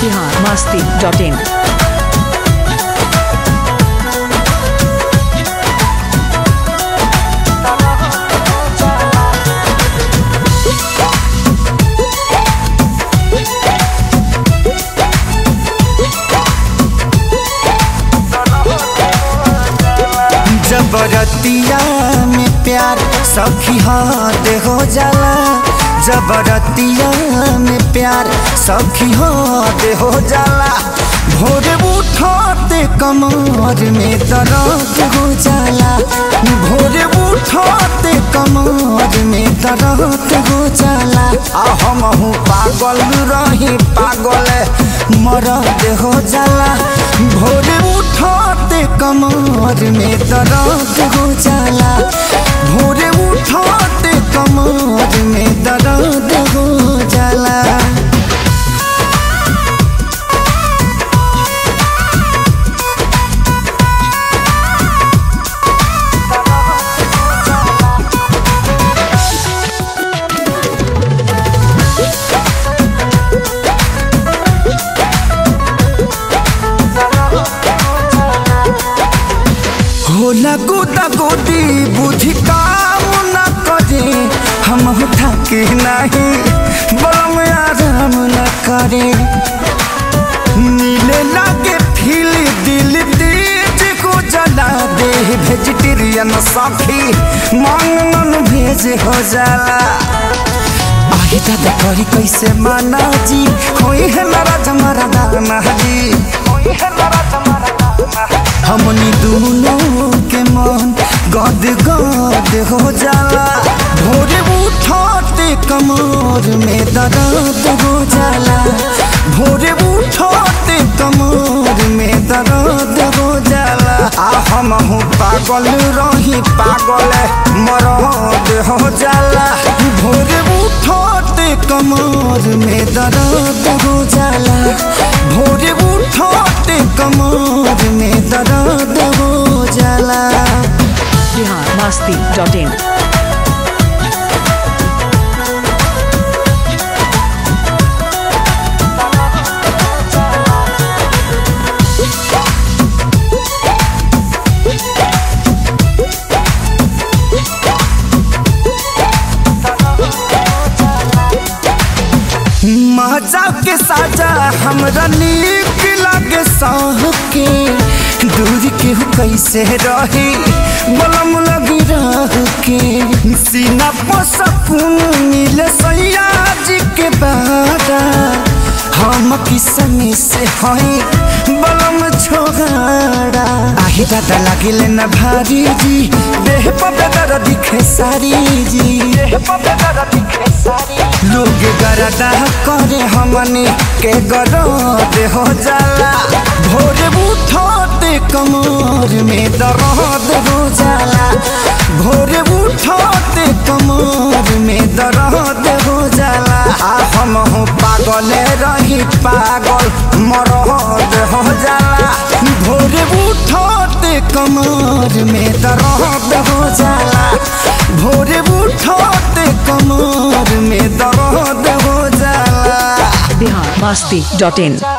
Bihar Masti dot in जबरतिया में प्यार सखी हाथ हो जाला जबरतिया में प्यार सखी हाथ हो जाला भोर उठते कमर में दर्द हो जाला भोर उठते कमर में दर्द हो जाला आ हम हूँ पागल रही पागल मरद हो जाला भोर उठते कमर में दर्द हो जाला भोर उठते कमर में दर्द हो जाला होला गोदा गोदी बुद्धि काम न करे हम थके नहीं बम आराम न करे नीले लागे फील दिल तेज को जला दे वेजिटेरियन साथी मांगन भेज हो जाला आगे दादा करी कैसे माना जी होई है नाराज हमारा दाना जी होई है नाराज हमारा दाना हमनी दोनों के मन गद गद हो जाला भोरे उठते कमर में दर्द हो जाला भोरे उठते कमर में दर्द हो जाला आ हम हूँ पागल रही पागल मरद हो जाला भोरे उठते कमर में दर्द हो जाला भोरे उठते कमर में दर्द हो जाला बिहार मस्ती डॉट इन मजा के साजा हमरा नीक लागे सह के दूर के हो कैसे रही बलम लगी रह के सीना पर सकून मिले सैया जी के बारा हम किसमी से हई बलम छोगाड़ा आही दादा लागिले न भारी जी देह पर बेदर दिखे सारी जी देह पर बेदर दिखे सारी लोग गरदा करे हमनी के गरद हो जाला भोरे उठते कमर में दर्द हो जाला भोरे उठते कमर में दर्द हो जाला आ हम हूँ पागल रही पागल मरद हो जाला भोरे उठते कमर में दर्द हो जाला भोरे उठते कमर में दर्द हो जाला बिहार मस्ती डॉट इन